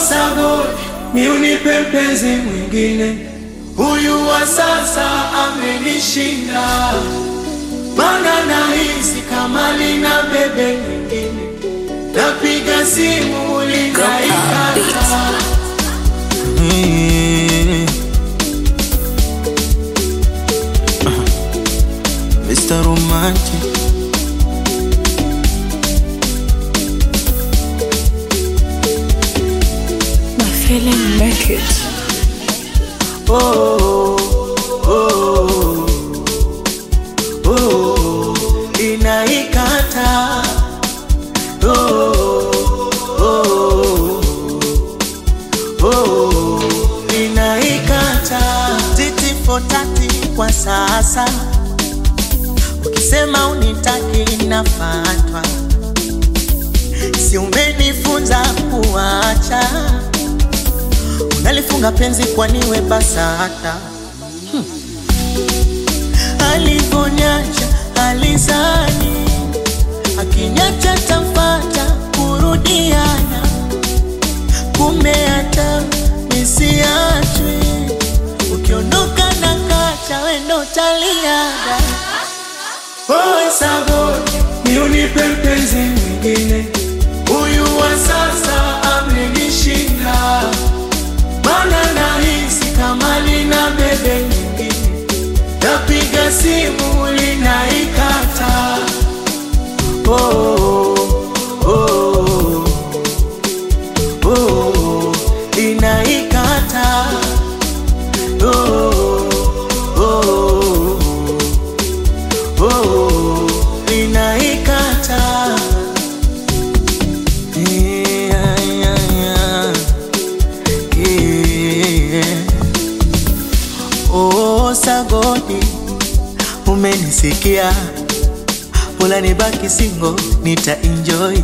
Sagodi, ni unipe mpenzi mwingine, huyu wa sasa amenishinda, mana nahisi kama lina bebe mwingine, napiga simu linaikata. Mm. Mr. Romantic My feeling make it. oh, oh, oh, oh, inaikata oh, oh, oh, inaikata titi fotati kwa sasa, ukisema unitaki nafatwa, si umenifunza kuacha, unalifunga penzi kwaniwe BASATA hmm. Alivonyacha alizani akinyacha tamfata kurudiana, kumbe hata misiachwi, ukiondoka na kacha wendo taliada Oe Sagodi, ni unipe mpenzi mwingine, huyu wa sasa amenishinda, mana nahisi kama lina bebe nyingine, napiga simu linaikata. Oh, oh, oh, oh, inaikata. Oh, oh, oh, inaikata. Yeah, yeah, yeah. Yeah. Oh, Sagodi, umenisikia, bora nibaki single, nita enjoy.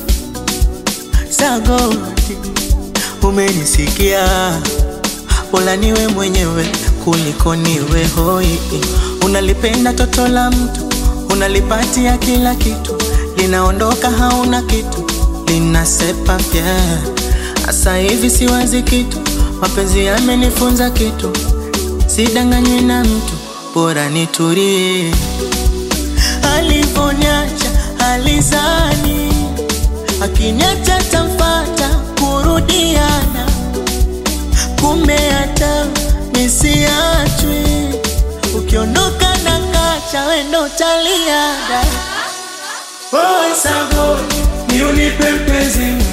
Sagodi, umenisikia, bora niwe mwenyewe kuliko niwe hoi. Unalipenda toto la mtu, unalipatia kila kitu, linaondoka hauna kitu, linasepa pia. Asa hivi siwazi kitu, mapenzi yamenifunza kitu, sidanganywi na mtu, bora nitulie. Alivonyacha alizani, akiniacha tamfata kurudiana, kumbe hata misiachwi, ukiondoka na kacha wendo taliada Oe Sagodi, ni unipe mpenzi